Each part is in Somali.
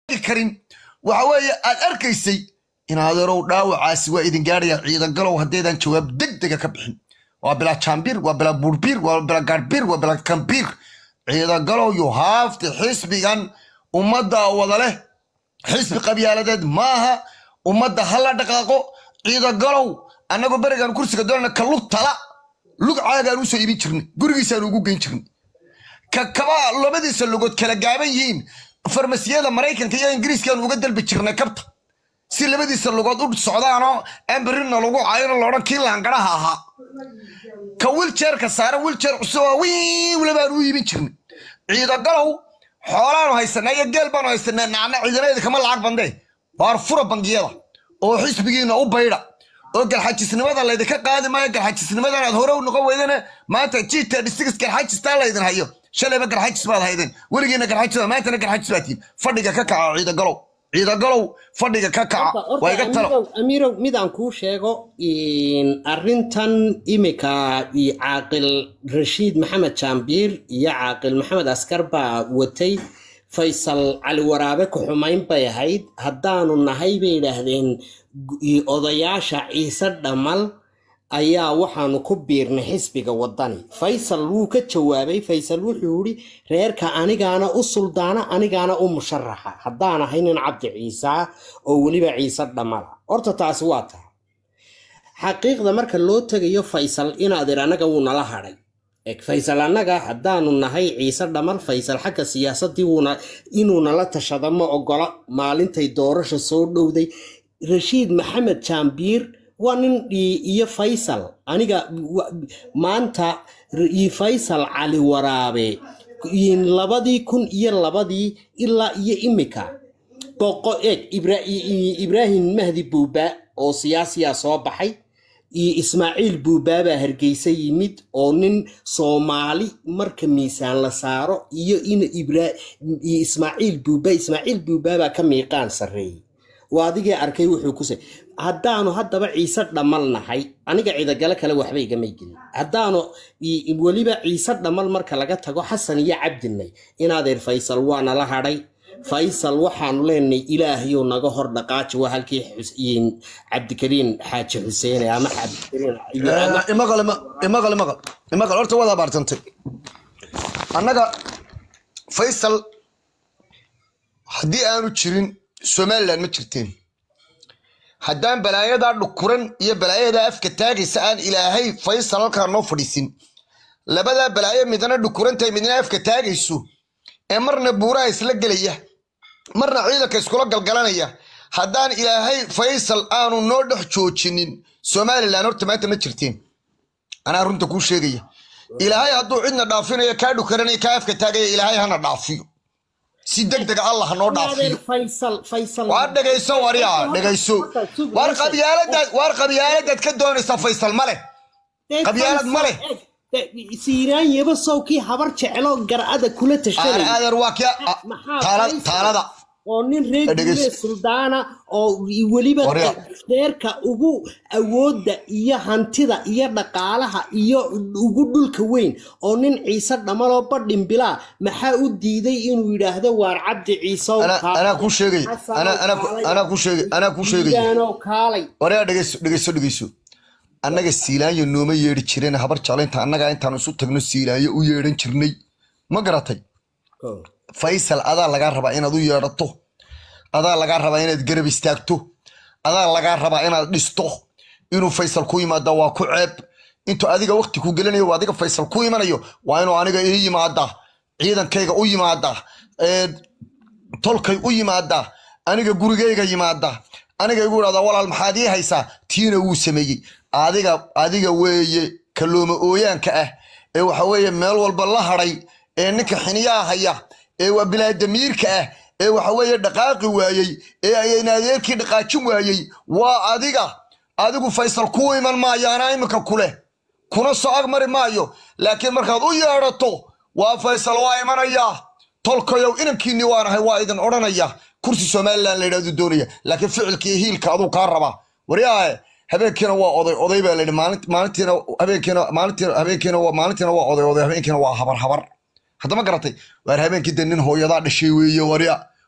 karin waxa weeye aad arkaysay in adeerow dhaawacaasi waa idin gaadhaya ciidan galow haddaydan jawaab degdega ka bixin waa bilaa jaambir waa bilaa buurbiir waa bilaa gaadhbiir waa bilaa kambiir ciidan galow you have to xisbigan ummadda wada leh xisbi qabyaaladeed maaha ummadda ha la dhaqaaqo ciidan galow annagoo berigan kursiga doonana ka lug tala lug caagaan usoo iibin jirnay gurigiisaan ugu geyn jirnay ka kaba labadiisa lugood kala gaaban yihiin farmasiyada maraykanka iyo ingiriiskaan uga dalbi jirnay kabta si labadiisa lugood u socdaanoo ambirina lagu cayno loodhan kii laangaraha ahaa ka wiljeerka saaran wiljeer cusub oo wiiwla baan u iibin jirnay ciidagalow xoolaanu haysanaa iyo geel baanu haysanaa nacna ciidanadeeda kama lacag bandee waar fura bangiyada oo xisbigiina u baydha oo garxajisnimada laydinka qaadi maayo garxajisnimadan aad hore u noqon weydana maanta jita dhisigis garxajistaa laydin hayo shalayba garxajis baad haydeen weligiina garxajis baad maantana garxajis baad tihin fadhiga ka kaca ciidagalow ciidagalow fadhiga ka kaca waa iga talo amiirow midaan kuu sheego arrintan imika caaqil rashiid maxamed jaambiir iyo caaqil maxamed askar baa watay faysal cali waraabe ku xumayn bay ahayd haddaanu nahay bay yidhaahdeen odayaasha ciise dhammal ayaa waxaanu ku biirnay xisbiga waddani faysal wuu ka jawaabay faysal wuxuu yidhi reerka anigaana u suldaana anigaana u musharaxa haddaan ahay nin cabdi ciisaa oo weliba ciise dhammala horta taasi waa taha xaqiiqda marka loo tegayo faysal inaadir annaga wuu nala hadhay faysal annaga haddaanu nahay ciise dhammal faysal xagga siyaasadii wuuna inuu nala tashado ma ogola maalintay doorasha soo dhowday rashiid maxamed jaambiir waa nin iyo faysal aniga maanta faysal cali waraabe labadii kun iyo labadii ilaa iyo imika boqo eeg ibraahim mahdi buuba oo siyaasiya soo baxay iyo ismaaciil buubaa baa hargeysa yimid oo nin soomaali marka miisaan la saaro iyo in ismaaciil buuba ismaaciil buubaabaa ka miiqaan sarreeyey waa adigii arkay wuxuu ku say haddaanu haddaba ciise dhammal nahay aniga ciidagale kale waxba igamay gelin haddaanu weliba ciise dhammal marka laga tago xasan iyo cabdinay inaadeer faysal waa nala hadhay faysal waxaanu leenahay ilaahayou naga hor dhaqaaji waa halkii cabdikariin xaaji xuseene ama imaqal imaqal imaqal imaqal horta waad abaartantay annaga faysal haddii aanu jirin somalilan ma jirteen haddaan balaayadaa dhukuran iyo balaayadaa afka taagaysa aan ilaahay faysal halkaa noo fadhiisin labadaa balaayo midna dhukurantahay midna afka taagayso ee marna buuraha isla gelaya marna ciidanka iskula galgalanaya haddaan ilaahay faysal aanu noo dhex joojinin somalilan horta maanta ma jirteen anaa runta kuu sheegaya ilaahay hadduu cidna dhaafinayo kaa dhukaranaya kaa afka taagaya ilaahay hana dhaafiyo si degdega allah noo dhaafiyo waar dhegayso waryaa dhegayso waar qabyaaladaad waar qabyaaladaad ka doonaysaa faysal ma leh qabyaalad ma leh siiraan yaba sowkii habar jeclo garcada kula tashanay adeer waa kia taalada oo nin reer suldaana oo weliba reerka ugu awoodda iyo hantida iyo dhaqaalaha iyo ugu dhulka weyn oo nin ciise dhammaloo badhimbilaa maxaa u diiday inuu yidhaahdo waar cabdi ciisow anaa kuu sheegay anaa kuu sheegay anaa kuu sheegay kaalay wareer dhegeyso dhegeyso dhegeyso annaga siilaanyo nooma yeedhi jireen habar jeclaynta annagaa intaan isu tagno siilaanyo u yeedhan jirnay ma garatay faysal adaa lagaa rabaa inaad u yeedhato adaa lagaa rabaa inaad garab istaagto adaa lagaa rabaa inaad dhisto inuu faysal ku yimaada waa ku ceeb intuu adiga wakti ku gelinayo adiga faysal ku imanayo waa inuu aniga ii yimaadaa ciidankayga u yimaadaa tolkay u yimaadaa aniga gurigayga yimaadaa aniga igu idhahdaa walaal maxaad ii haysaa tiina wuu sameeyey adiga adiga weeye kalooma ooyaanka ah ee waxa weeye meel walba la hadhay ee ninka xiniyaa haya ee waa bilaadamiirka ah ee waxa weeye dhaqaaqi waayey ee ayna adeerkii dhaqaajin waayey waa adiga adigu faysal kuu iman maayo anaa iminka kuleh kuna soo agmari maayo laakiin markaad u yeedhato waa faysal waa imanayaa tolkayow inankiinni waanahay waa idin odhanaya kursi somalilan layidhahdu doonaya laakiin ficilkii hiilka aduu kaa rabaa waryaahe habeenkiina waa oday oday baa layidhi maalintiina habeenkiina maalintiina habeenkiina waa maalintiina waa oday oday habeenkiina waa habar habar haddama garatay waar habeenkii dee nin hooyadaa dhashay weeye warya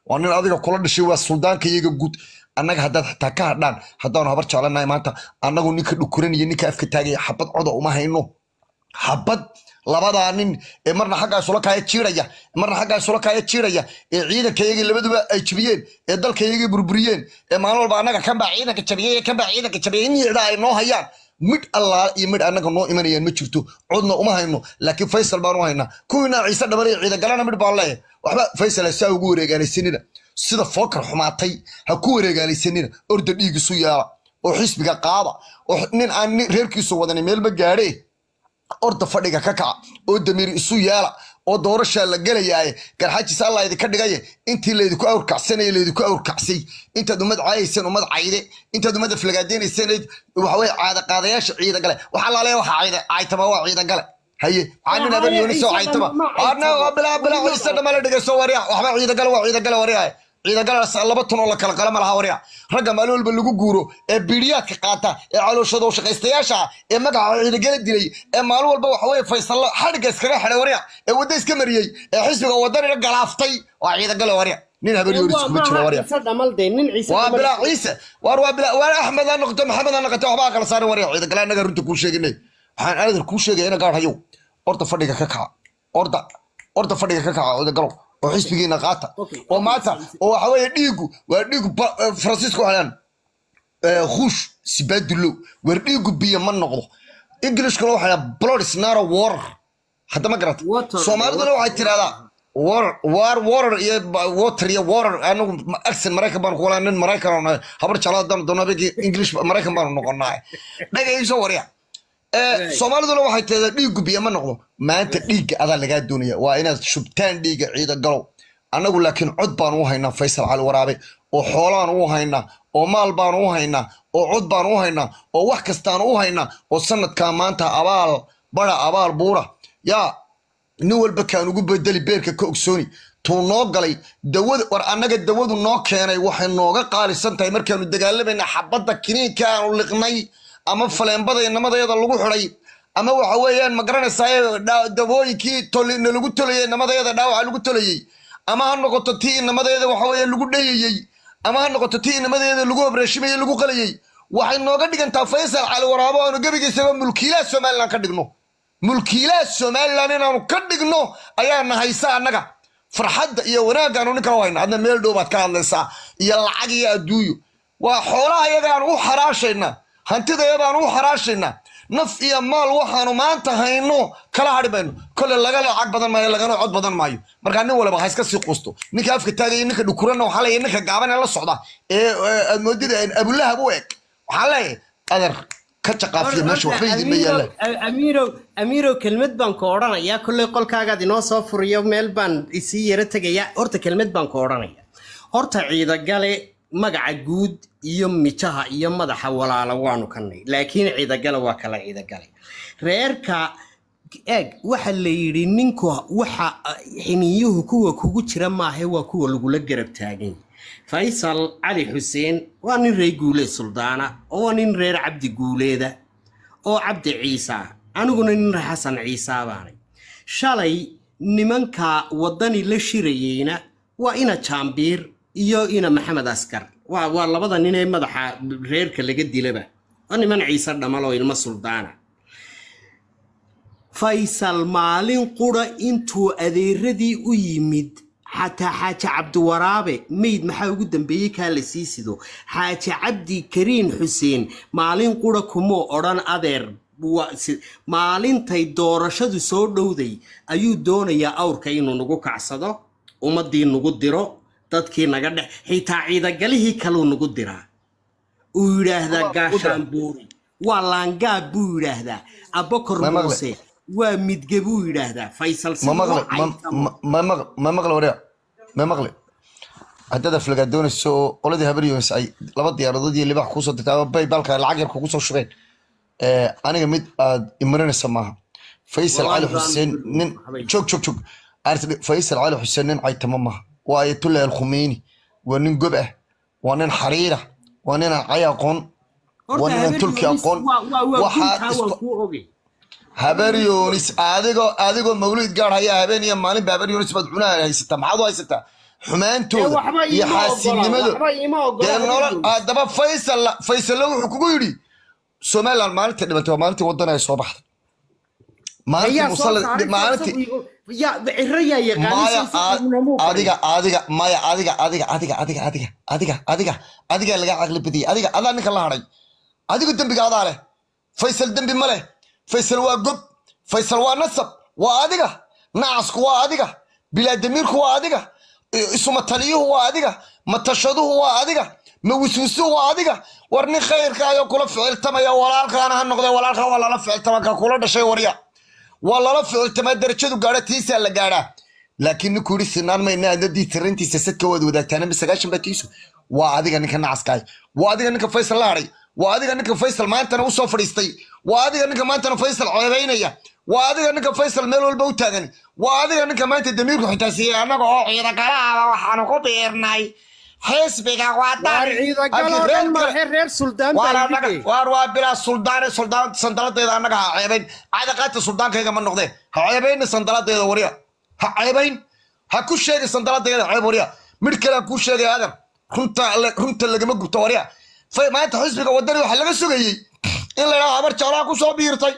waa nin adiga kula dhashay waa suldaanka iyaga guud annaga haddaad xitaa ka hadhaan haddaanu habar jeclanahay maanta annagu ninka dhukuranaya ninka afka taagaya xabad coda uma hayno xabad labadaa nin ee marna xaggaa isula kaaya jiiraya marna xaggaa isula kaaya jiiraya ee ciidanka iyagii labaduba ay jabiyeen ee dalka iyagii burburiyeen ee maalin walba annaga kan baa ciidanka jabiyey kan baa ciidanka jabiyey in yidhaa ay noo hayaan midh allaala iyo midh annaga noo imanayaan ma jirto codna uma hayno laakiin faysal baan u haynaa kuwiina ciise dhabar iyo ciidagalana midh baan leeyahay waxba faysal ha saa ugu wareegaalaysanina sida fookar xumaatay ha ku wareegaalaysanina orda dhiigisu yaala oo xisbiga qaada oo nin aan reerkiisu wadanin meelba gaadhee orda fadhiga ka kaca oo damiir isu yeela oo doorashaa la gelayaaye garxaajis alla idinka dhigaye intii laydinku awrkacsanaya laydinku awrkacsay intaad ummad caayayseen ummad cayde intaad ummadda flagaadeynayseen waxaweye caadaqaadayaasha ciida gale waxaa laaleeya waxa cayde caytama waa ciida gale haye waxaa nin aban yooni soo caytama ana bilaa bilaa ciise dhamale dhegeyso warya waxba ciida gale waa ciida gale waryahay ciidagalaas laba ton oo la kala qala ma laha warya ragga maalin walba lagu guuro ee biiriyaadka qaata ee calooshada u shaqaystayaasha ah ee magaca ciidagala dilay ee maalin walba waxa weye faysalla xadhigga iskaga xidhay warya ee wadda iska mariyey ee xisbiga wadanina galaaftay waa ciidagale warya nin haberyoonis kuma jiro warya waa bilaa ciise waar waa bilaa waar axmed ha noqoto maxamed ha noqoto waxbaa kala saarin warya ciidagale annaga runta kuu sheeginay waxaan aadan kuu sheegaya ina gaar hayow orda fadhiga ka kaca orda orda fadhiga ka kaca ciidagalow oo xisbigiina qaata oo maanta oo waxa weeye dhiigu waa dhiigu faransiisku waxaan khuush sibaadulow weer dhiigu biyo ma noqdo englishkuna waxaa blood is not a water hadda ma garata soomaaliduna waxay tirahdaa war water iyo water iyo water anagu accent maraykan baanu kuwalaa nin maraykan oo habar jeclaa dan doona english maraykan baanu noqonaa dhagayso warya soomaaliduna waxay tirahdaa dhiigu biyo ma noqdo maanta dhiigga adaa lagaa doonaya waa inaad shubtaan dhiigga ciida galow annagu laakiin cod baanu u haynaa faysal cali waraabe oo xoolaan u haynaa oo maal baanu u haynaa oo cod baanu u haynaa oo wax kastaanu u haynaa oo sanadkaa maanta abaal bara abaal buura yaa nin walba kaan ugu bedeli beerka ka ogsooni tuu noo galay dawada war annaga dawadu noo keenay waxay nooga qaalisan tahay markaanu dagaalamayna xabadda kiniinka aanu liqnay ama faleembada inamadayada lagu xiday ama waxa weeyaan ma garanaysaa dawooyinkii nalagu tolayey inamadayada dhaawaca lagu tolayey ama ha noqoto tii inamadeeda waxa weeye lagu dhayayey ama ha noqoto tii inamadeeda lagu abreeshimayey lagu qalayey waxay nooga dhigantaa faysal cali waraabo aanu gebigiisaba mulkiilaha somalilan ka dhigno mulkiilaha somalilan inaanu ka dhigno ayaana haysa annaga farxadda iyo wanaaggaanu ninka u hayna adna meel dhow baad ka hadlaysaa iyo lacag iyo adduunyo waa xoolaha iyagaanu u xaraashaynaa hantidayadaanu u xaraashaynaa naf iyo maal waxaanu maanta hayno kala hadhi mayno kole laga lacag badan maayo lagana cod badan maayo markaa nin walba ha iska sii quusto ninka afka taagaya ninka dhukuranna waxaa leeyahay ninka gaaban ee la socda ee aad moodida abulahab u eg waxaa leeyahay adar ka jaqaafiya meesha waxba idinma yaallaan amiirow amiirow kelmad baan ku odhanayaa kolley qolkaagaad inoo soo furiyo meel baan isii yaro tegayaa horta kelmad baan ku odhanaya horta ciidagale magaca guud iyo mijaha iyo madaxa walaala waanu kanay laakiin ciidagale waa kala ciidagale reerka eeg waxa la yidhi ninku waxa xiniyuhu kuwa kugu jira maahe waa kuwa lagula garab taagany faysal cali xuseen waa nin reer guuleed suldaana oo waa nin reer cabdi guuleeda oo cabdi ciisa aniguna nin reer xasan ciisaa baanay shalay nimanka waddani la shirayeyna waa ina jaambiir iyo ina maxamed askar waa waa labada nin ee madaxa reerka laga dilaba waa niman ciise dhamal oo ilmo suldaana faysal maalin qura intuu adeeradii u yimid xataa xaaji cabdiwaraabe meyd maxaa ugu dambeeyey kaa la sii sido xaaji cabdi kariin xuseen maalin qura kumuu odhan adeer maalintay doorashadu soo dhowday ayuu doonayaa awrka inuu nagu kacsado ummaddii nagu diro dadkii naga dhex xitaa ciidagalihii kaluu nagu diraa uu yidhaahdaa gaashaan buuri waa laangaab buu yidhaahdaa abakor muuse waa midge buu yidhaahdaa faysal ma maqle warya ma maqle haddaad aflagaad doonayso oo qoladii habar yunis ay laba diyaaradood iyo libax kuusoo dirtay ama baybalka lacag yar kugu soo shubeen aniga mid aad imarinaysa maaha faysal cali xuseen nin joog joog joog faysal cali xuseen nin caytama maaha waa ayatullah alkhumeyni waa nin gob ah waa nin xariira waa nin aan cay aqoon waa nin aan tulki aqoon habeer yunis adigoo adigoo mawlid gaar haya habeen iyo maalinba habeer yunis baad cunaha haysataa maxaad u haysataa xumaantooda waxba iyo iima ogola xaasidnimada waxba iima ogola dee nolol habaryonis. haddaba faysal faysalla wuxuu kugu yidhi somaliland maalintii dhimantay waa maalintii waddan ay soo baxday maalintii ayaa soo musalla saaray maalintii ya ciro yaa maya yaqaanisa adiga adiga maya adiga adiga adiga adiga adiga adiga adiga adiga laga caqli badiyay adiga adaa ninka la hadhay adigu dembiga adaa leh faysal dembi ma leh faysal waa gob faysal waa nasab waa adiga nacasku waa adiga bilaadamiirku waa adiga i- isumataliyuhu waa adiga matashaduhu waa adiga mawisuusuhu waa adiga war nin khayrka ayoo kula ficiltamaya walaalkaana ha noqde walaalkaa waa lala ficiltama ka kula dhashay warya waa lala ficiltamaa darajadu gaadha tiisaa la gaadhaa laakiin ninkuu yidhi sinaan mayna adadii tirintiisa sadka waad wadaagtaana ma sagaashan baa tiisu waa adiga ninka nacaskaay waa adiga ninka faysal la hadhay waa adiga ninka faysal maantana usoo fadhiistay waa adiga ninka maantana faysal ceebaynaya waa adiga ninka faysal meel walba u taagan waa adiga ninka maanta damiirku xitaa siiyey annaga oo ciidagalaaba waxaanu ku biirnay xisbiga waar ciidagaloo dhan maahe reer suldaan baa yidhi waar waa bilaa suldaane suldaan sandaladeeda annaga ha ceebayn cadaqaata suldaankayga ma noqdee ha ceebayna sandaladeeda warya ha ceebayn ha ku sheegi sandaladeeda ceeb warya midh kale ha kuu sheegay adan runta runta lagama gubto warya fay maanta xisbiga wadani waxaa laga sugayey in la yidhaha habar jeclaa ku soo biirtay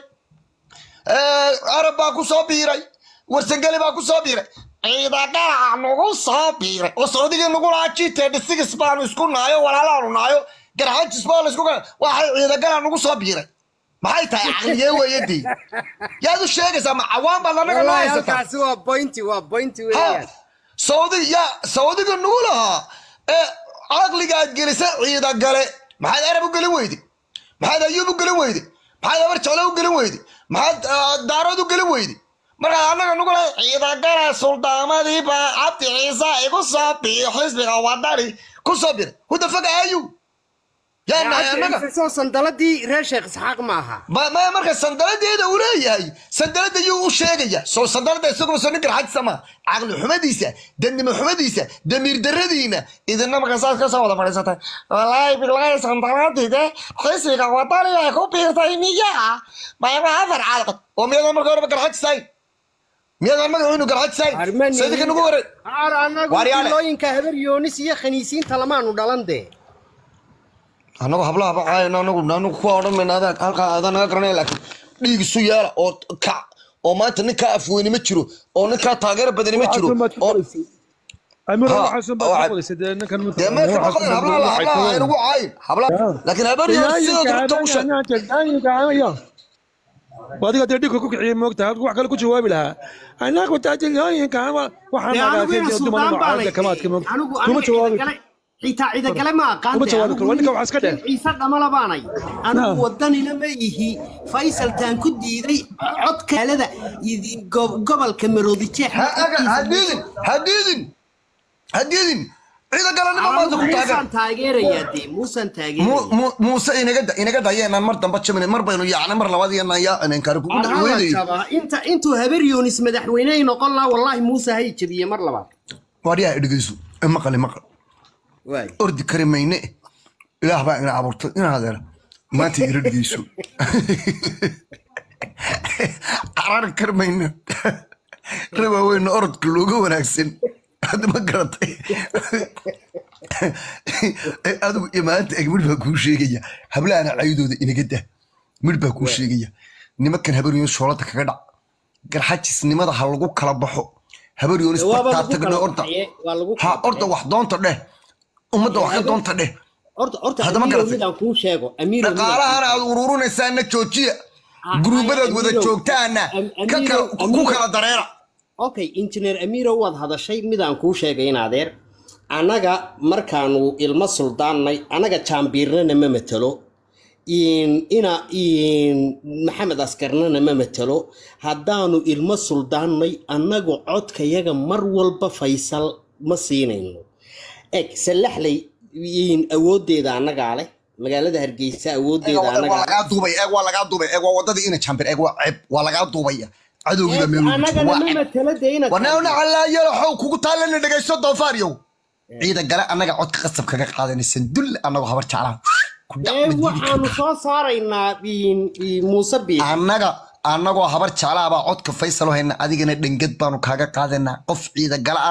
arab baa ku soo biiray warsangeli baa ku soo biiray ciidagalaca nagu soo biiray oo saudigii nagu lahaa jite dhisigis baanu isku naayo walaalaanu naayo garxajis baa laisku gaa waxay ciidagala nagu soo biiray maxay tahay caqligee weeyadii yaad u sheegaysaa ma cawaan baad anaga noo wallaahi haysataa halkaasi waa bointi waa bointi ha weeyaan saudi ya saudiga nagu lahaa ee caqligaad gelisa ciidagale maxaad arab u gelin weyde maxaad ayuub u gelin weyde maxaad abar jeclo u gelin weyde maxaad ah, daarood u gelin weyde markaad annaga nagu lahay ciidagale suldaamadii baa cabdi ciise igu soo biyo xisbiga wadani ku soo biray hudafaga ayu yaa nahay annaga soo sandaladii reer sheekh isxaaq ma aha ma ma marka sandaladeeda uu leeyahay sandalada yuu u sheegaya soo sandalada isaguna soo nin garxajisa ma caqli xumadiisa dadnimo xumadiisa damiir daradiina idina marka saas ka soo wada fadhiisatay walaahi bilahi sandaladide xisbiga wadani ay ku biirtay miyaa mayba afar caalaqad oo miyadan marka horeba garxajisayn miyadan magacuunu garxajisayn Armani- sayidika nagu waray Ar anagu Waaryaale. filooyinka habar yoonis iyo khaniisiinta lamaanu dhalan dee anagu hablaha bacaayn anagu anagu kuwa odhan mayna adaa halkaa adaa naga garanaya laakiin dhiig isu yeela oo kac oo maanta ninkaa afweyni ma jiro oo ninkaa taageero badani ma jiro oo amir Ha, waxaasun baad waxaad- ku qodaysay dee ninkan mid dee meelka ma qodan hablaha la hablaha aynagu caayin hablaha laakiin habaryo sidooda runta u sheeg adiga dee dhibka ku kiciyey moogta halka wax kale ku jawaabi lahaa anagu taajilooyinka waxaan Dee anigu ina suldaan baa lay kamaadka moogta anigu kuma aniga jawaabi ciidagale xitaa ciidagale ma aqaan Kuma dee. jawaabi Anigu karo, ninka waxaa iska nin dheh. ciise dhamala baanay anigu Ah. wadanina ma ihi faysaltaan ku diiday codka aalada gobolka maroodi jeex ha aga- ha diidin ha diidin ha diidin ciida galanimo maanta ku taagan muusaan taageerayaa dee muusaan Mu- taageeraya mu- muuse inaga da- inaga daya inaan mar damba jabin mar baynu yaacnay mar labaad iyo naan yaa inaan kare kugu dhacweynayo inta intuu habar yoonis madaxweyne ay noqon lahaa wallaahi muuse hay jabiye mar labaad waaryaha dhegeyso maqali maqal waay ordi kari mayne ilaah baa ina abuurtay inaa adeera maanta ira dhegeyso carari kari mayne rabaaweynna orodka looga wanaagsan hadda ma garatay adigu iyo maanta eg midh baa kuu sheegaya hablahana caydooda inaga dah midh baa kuu sheegaya nimankan habaryoonis shoolada kaga dhac garxajisnimada ha lagu kala baxo habaryoonis waaba bartaa lagu tagna kala orda baxaye, waa lagu ha kala orda wax doonta dheh ummadda wax ka doonta dheh horta horta Haddama amiirow garatay. midaan kuu sheego amiirow midaan kuu dhaqaalahana aad ururinaysaana joojiya guruubadaad wada Amiirow- joogtaana Am- ka kala Amiirow- ku Amiirow- kala dareera okay injineer amiiro waad hadashay midaan kuu sheegay in adeer annaga markaanu ilmo suldaannay annaga jaambiirnana ma matelo in- ina in maxamed askarnana ma matelo haddaanu ilmo suldaannay annagu codkayaga mar walba faysal ma siinayno eg sallaxley in awooddeeda annagaa leh magaalada hargeysa awooddeeda waa annagaa lagaa duubay eeg waa lagaa duubay eeg waa wadadii ina jambir eeg waa ceeb waa lagaa duubaya cadowgiiba meel ugu jiro annagana waa ma ceeb matelo dee ina warnaawna calaayalo xow kugu taallana dhegaysto doofaaryow ciida gale annaga codka qasab kaga qaadanaysan dulle annagoo habar jeclaha ku dhac ee ma diidi waxaanu kartaa. soo saaraynaa in- in muuse biix annaga annagoo habar jeclaha baa codka faysal oo hayna adigana dhengad baanu kaaga qaadanaa qof ciida gala ana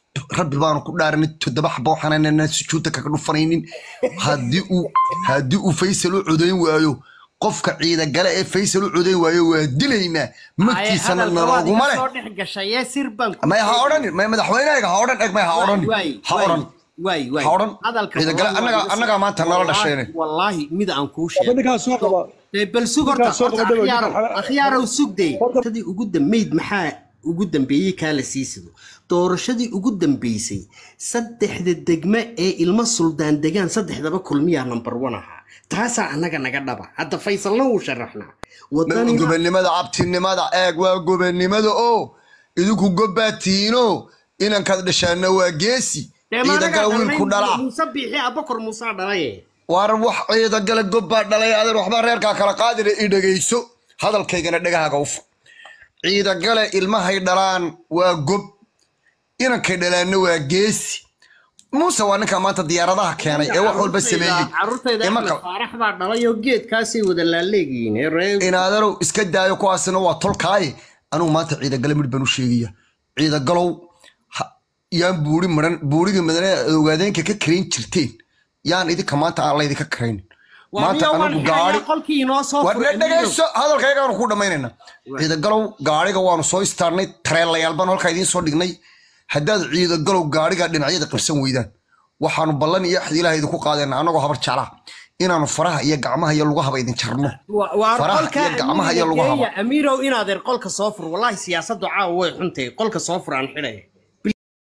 rabbi baanu ku dhaaranay toddoba xabo waxaanana sujuudda kaga dhufanaynin haddii uu haddii uu faysal u codayn waayo qofka ciidagale ee faysal u codayn waayo waa dilaynaa magtiisana nalooguma leh soo dhex gashay sir baan ku may ha odhanin may madaxweynahayga ha odhan eg may ha odhanin ha odhan waay waay ha odhan hadalka ciidagale wallahi annaga waa annagaa maanta nala wallaahi- dhashayne wallaahi mid aan kuu Haba sheego ninkaas soo qaba Ee, bal sug horta Ninkaas soo horta qaba dhawow, akhyaarow ninkaas- akhyaarow sugday Horta- doorashadii ugu dambeyd maxaa ugu dambeeyey kaa la sii sido doorashadii ugu dambeysay saddexda degme ee ilmo suldaan degaan saddexdaba kulmiyaa number one ahaa taasaa annaga naga dhaba hadda faysalna wuu sharaxnaa wadanina gobannimada cabtinimada eeg waa gobannimada oo idinku gobbaa tihiino inankaad dhashaana waa geesi Dee ma anagaa ciidagale wiilku dhalnay, dhala muuse biixi abakor muusaa dhalaye war wax ciidagale gobbaa dhalay adeer waxbaa reerkaa kala qaadina i dhegayso hadalkaygana dhegahaaga ufa ciidagale ilmahay dhalaan waa gob inankay dhalaanna waa geesi muuse waa ninka maanta diyaaradaha keenay ee wax walba sameeyey carruurtayda Ee axmed marka- faarax baa dhalay oo geedkaasay wada laaleegiyiin ee reer inaadarow iska daayo kuwaasina waa tolkaaye anugu maanta ciidagale midh baan u sheegaya ciidagalow ha- yaan buuri maran buurigii madane aad ogaadeenka ka karayn jirteen yaan idinka maanta aan laydinka karayn maanta Wadiyo waan anagu xirayaa gaari qolkii inoo soo war furay, dhegayso hadalkaygaanu ku dhammaynayna ciidagalow gaariga waanu soo istaarnay tareelayaal baan halkaa idiin soo dhignay haddaad ciidagalow gaariga dhinacyada qabsan weydaan waxaanu ballan iyo axdi ilaah idinku qaadayna annagoo habar jeclaa inaanu faraha iyo gacmaha iyo lugahaba idin jarno Wa- waa faraha qolka iyo gacmaha iyo amiirga lugahaba geeya, amiirow inaadeer qolka soo fur wallahi siyaasaddu caawa way xuntay qolka soo fur aan xidhay